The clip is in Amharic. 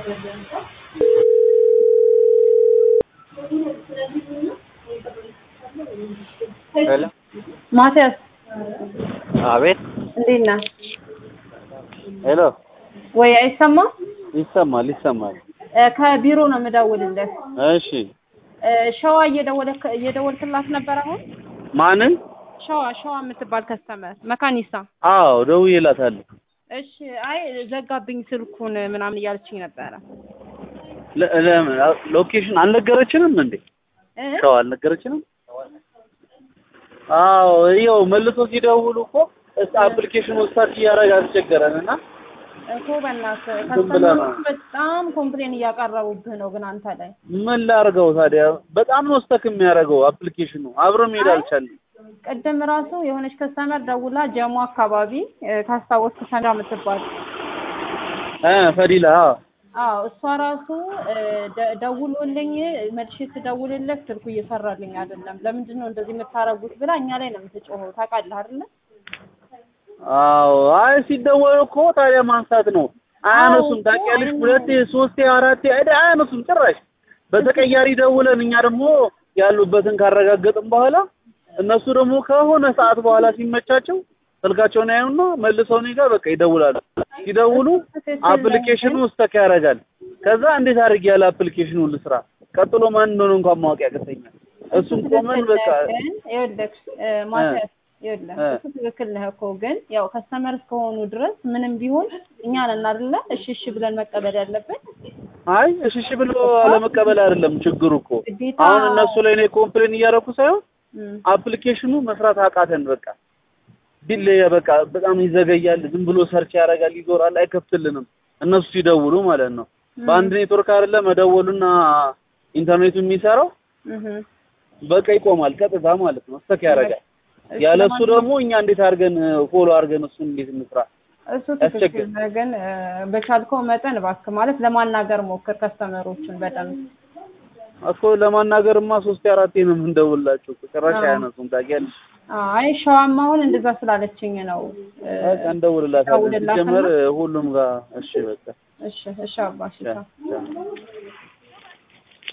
ሄሎ ማቲያስ አቤት እንዴት ነህ? ሄሎ ወይ አይሰማም? ይሰማል ይሰማል እ ከቢሮ ነው የምደውልልህ። እሺ እ ሸዋ እየደወለክ እየደወልክላት ነበር አሁን? ማንን ሸዋ ሸዋ የምትባል ከስተመር መካኒሳ። አዎ ደውዬላታለሁ እሺ አይ ዘጋብኝ ስልኩን ምናምን እያለችኝ ነበረ። ለ- ለምን ሎኬሽን አልነገረችንም እንዴ እ? ሸዋ አልነገረችንም አዎ ይኸው መልሶ ሲደውሉ እኮ እስ አፕሊኬሽኑ ስታርት እያደረገ አስቸገረን እና እኮ በእናትህ ዝም ብለህ ነው። ከስተመሮች በጣም ኮምፕሌን እያቀረቡብህ ነው ግን አንተ ላይ ምን ላድርገው ታዲያ በጣም ነው ስተክ የሚያደርገው አፕሊኬሽኑ አብሮ መሄድ አይ። አልቻልንም ቅድም ራሱ የሆነች ከስተመር ደውላ ጀሞ አካባቢ እ፣ ካስታወስክ ሰንዳ የምትባል እ ፈዲላ አዎ አዎ እሷ ራሱ እ፣ ደ- ደውሎልኝ መልሼ ስደውልለት ስልኩ እየሰራልኝ አይደለም፣ ለምንድን ነው እንደዚህ የምታረጉት ብላ እኛ ላይ ነው የምትጮኸው። ታውቃለህ አይደለ? አዎ አይ ሲደወል እኮ ታዲያ ማንሳት ነው። አያነሱም። አዎ፣ ታውቂያለሽ፣ አይ ነው። ሁለቴ ሶስቴ አራቴ አይደ አያነሱም ጭራሽ። በተቀያሪ ደውለን እኛ ደግሞ ያሉበትን ካረጋገጥን በኋላ እነሱ ደግሞ ከሆነ ሰዓት በኋላ ሲመቻቸው ስልካቸውን ያዩና መልሰው እኔ ጋር በቃ ይደውላሉ። ሲደውሉ አፕሊኬሽኑ ስተክ ያደርጋል። ከዛ እንዴት አድርጌ ያለ አፕሊኬሽኑ ልስራ? ቀጥሎ ማን እንደሆነ እንኳን ማወቅ ያቅተኛል። እሱም ቆመን በቃ ግን ይኸውልህ እ፣ ማቲያስ ይኸውልህ እ። እሱ ትክክል ነህ እኮ ግን ያው ከስተመር እስከሆኑ ድረስ ምንም ቢሆን እኛ ነን አይደለ እሺ እሺ ብለን መቀበል ያለብን። አይ እሺ እሺ ብሎ አለመቀበል አይደለም ችግሩ እኮ ግዴታ አሁን እነሱ ላይ እኔ ኮምፕሌን እያደረኩ ሳይሆን እም፣ አፕሊኬሽኑ መስራት አቃተን። በቃ ዲል በቃ በጣም ይዘገያል። ዝም ብሎ ሰርች ያደርጋል፣ ይዞራል፣ አይከፍትልንም። እነሱ ሲደውሉ ማለት ነው። በአንድ ኔትወርክ አይደለ መደወሉና ኢንተርኔቱ የሚሰራው እህ፣ በቃ ይቆማል፣ ቀጥታ ማለት ነው። ስተክ ያደርጋል። እሺ፣ ያለ እሱ ለማንኛውም ደግሞ እኛ እንዴት አድርገን ፎሎ አድርገን እሱን እንዴት እንስራ? እሱ ትክክል ያስቸግር። ነህ፣ ግን እ፣ በቻልከው መጠን እባክህ ማለት ለማናገር ሞክር ከስተመሮችን በደንብ እኮ ለማናገርማ ሶስቴ አራቴ ነው የምንደውላቸው። ጭራሽ አዎ። አያነሱም። ታውቂያለሽ። አይ ሸዋማ አሁን እንደዛ ስላለችኝ ነው እ፣ በቃ እንደውልላታለን። ደውልላትና- ሲጀመር ሁሉም ጋር እሺ በቃ እሺ እሺ አባ እሺ ቻው፣ ቻው። ቻው።